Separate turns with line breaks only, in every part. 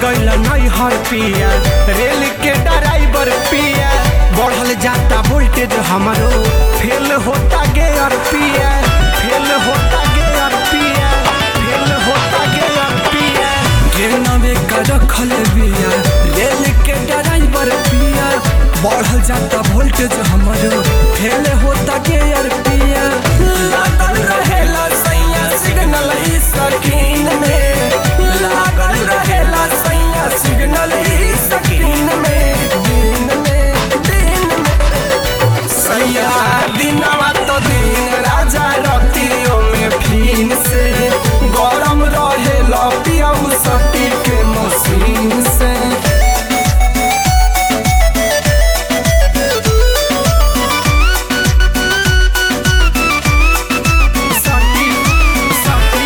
गइल नहीं हर पिया रेल के ड्राइवर पिया बढ़ल जाता वोल्टेज हमारो फेल होता गेयर पिया फेल होता गेयर पिया फेल होता गेयर पिया ट्रेन में का रखल बिया रेल के ड्राइवर पिया बढ़ल जाता वोल्टेज हमारो फेल होता गेयर पिया लागल रहेला सैया सिग्नल ई स्क्रीन में लागल रहेला सैया सिग्नल ई स्क्रीन में दिन में दिन में सैया दिनवा तो दिन राजा रतियों में फिन से गरम रहेला पियाऊ सटी के मशीन से सटी सटी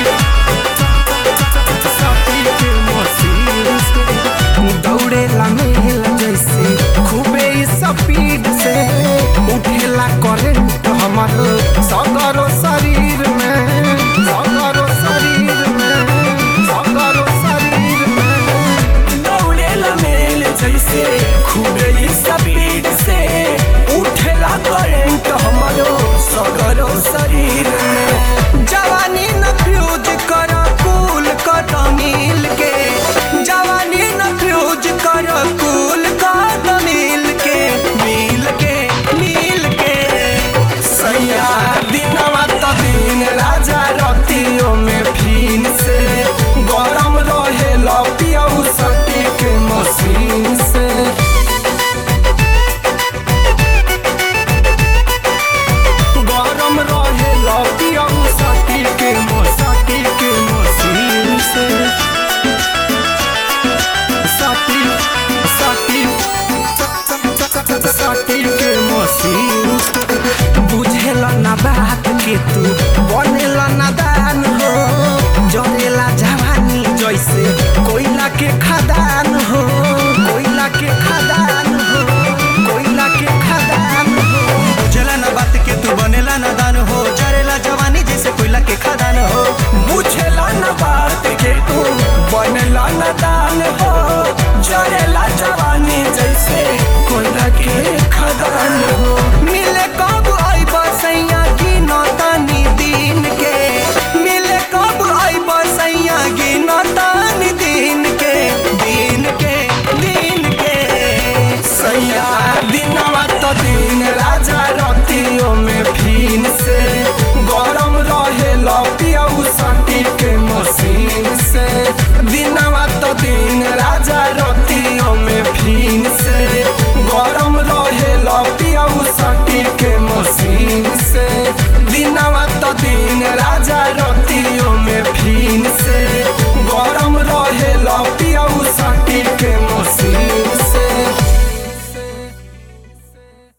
सटी के मशीन से दौड़ेला मेल जैसे खूबे स्पीड से उठेला करंट हमर सगरो शरीर में सगरो शरीर में सगरो शरीर में दौड़ेला मेल जैसे खूबे स्पीड से उठेला करंट हमरो सगरो शरीर में जवानी न फ्यूज कर कूल कर मिल के जवानी न फ्यूज कर कूल कर मिल के मिल के मिल के सैया दिनवा तो दिन राजा रतियों में फिन से गरम रहे पियाऊ सटी के मशीन से गरम रहे पियाऊ सटी के मसटी के मशीन से सटी सटी सटी के मशीन से बुझेला ना बात के तू बनेला ना दान हो जरेला जवानी जैसे कोयला के खदान हो कोयला के खदान हो कोयला के खदान हो
बुझला ना बात के तू बनेला ना दान हो जरेला जवानी जैसे कोयला के खदान हो
बुझेला न बात के तू बनेला न दान हो जरेला जवानी जैसे कोयला के खदान हो मिले कब आई बसैया की नौतानी दिन के मिले कब आई बसैया की नौतानी दिन के दिन के दिन के सैया दिनवा तो दिन राजा रतियों में फिन से गरम रहे पियाऊ सटी के मशीन से